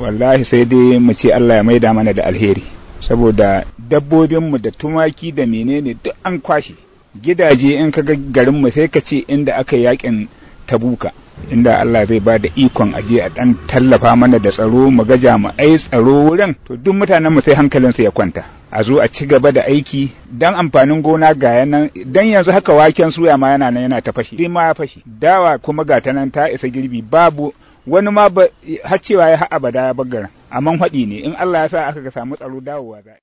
wallahi sai dai mu ce Allah ya maida mana da alheri saboda dabbobinmu da tumaki da menene duk an kwashe gidaje in ka ga garinmu sai ka ce inda aka yakin tabuka inda Allah zai ba da ikon aje a dan tallafa mana da tsaro mu ga jami'ai tsaro wurin to duk mutanenmu sai hankalinsu ya kwanta a zo a ci gaba da aiki dan amfanin gona ga yanan dan yanzu haka waken suya ma yana nan yana ta fashi ma ya fashi dawa kuma ga ta nan ta isa girbi babu wani ma har cewa ya abada ya bagara amma haɗi ne in Allah ya sa aka samu tsaro dawowa za